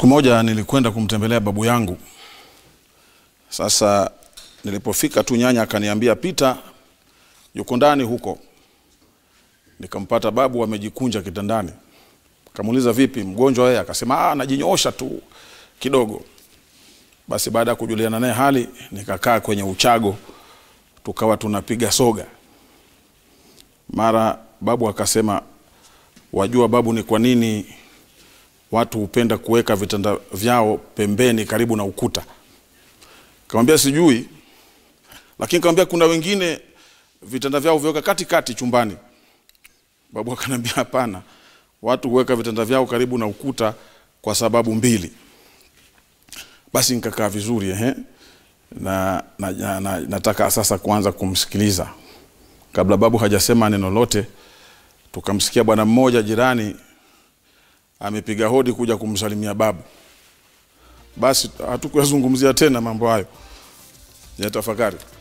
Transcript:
moja nilikwenda kumtembelea babu yangu. Sasa nilipofika tu, nyanya akaniambia pita, yuko ndani huko. Nikampata babu amejikunja kitandani, kamuuliza vipi, mgonjwa yeye? Akasema ah, najinyoosha tu kidogo. Basi baada ya kujuliana naye hali, nikakaa kwenye uchago, tukawa tunapiga soga. Mara babu akasema, wajua babu, ni kwa nini watu hupenda kuweka vitanda vyao pembeni karibu na ukuta? Kamwambia sijui, lakini kamwambia kuna wengine vitanda vyao viweka katikati chumbani. Babu akanambia hapana, watu huweka vitanda vyao karibu na ukuta kwa sababu mbili. Basi nikakaa vizuri ehe, na, na, na, na nataka sasa kuanza kumsikiliza. Kabla babu hajasema neno lote, tukamsikia bwana mmoja jirani amepiga hodi kuja kumsalimia babu. Basi hatukuyazungumzia tena mambo hayo ya tafakari.